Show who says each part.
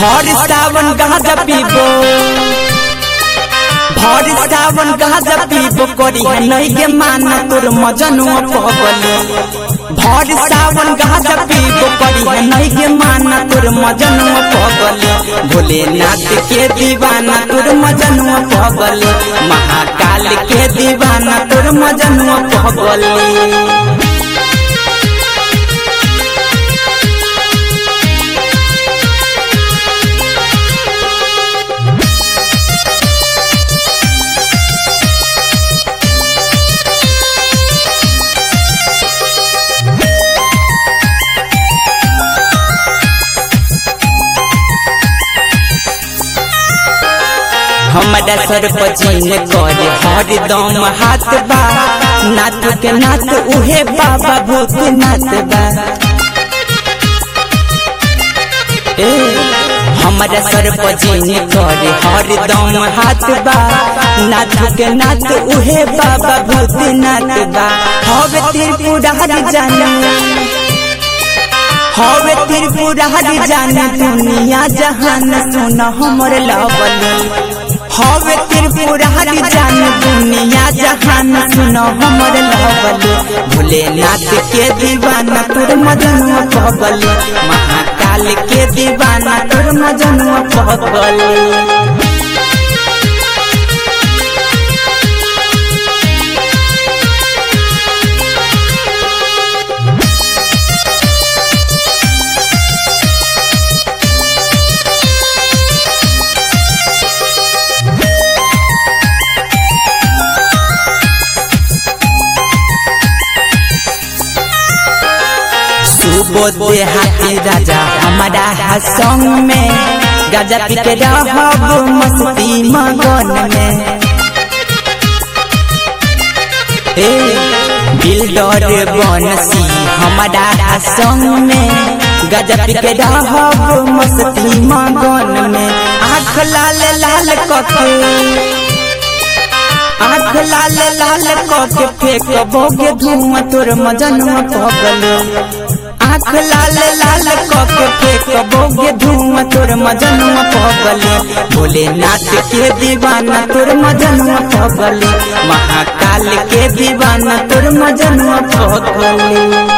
Speaker 1: भर सावन गाजा पीबो भर सावन गाजा पीबो करी है नहीं के माना तोर मजनुआ पगली भर सावन गाजा पीबो करी है नहीं के माना तोर मजनुआ पगली भोलेनाथ के दीवाना तोर मजनुआ पगली महाकाल के दीवाना तोर मजनुआ पगली हमारा सर पचीन करे हरदम हाथ बा नाथ के नाथ उहे बाबा भूतनाथ बा ए हमारा सर पचीन करे हरदम हाथ बा नाथ के नाथ उहे बाबा भूतनाथ बा हवे त्रिपुरारी जाना हवे त्रिपुरारी जाने दुनिया जहान सुन हमर लवली हवे त्रिपुरारी जाने दुनिया जहान सुन हमर लवली भोलेनाथ के दीवाना तोर मजनुआ पगली महाकाल के दीवाना तोर मजनुआ पगली सुबोधे हाथी राजा हमारा संग में गाजा पी के रहब मस्ती मगन में ए बिल्डर बनसी हमारा संग में गाजा पी के रहब मस्ती मगन में आँख लाल लाल कके आँख लाल लाल कके फेंक बोगे धुआं तोर मजनुआ पगल आँख लाल लाल कके फेंक बोगे धुआं तोर मजनुआ पगले भोलेनाथ के दीवाना तोर मजनुआ पगले महाकाल के दीवाना तोर मजनुआ पगले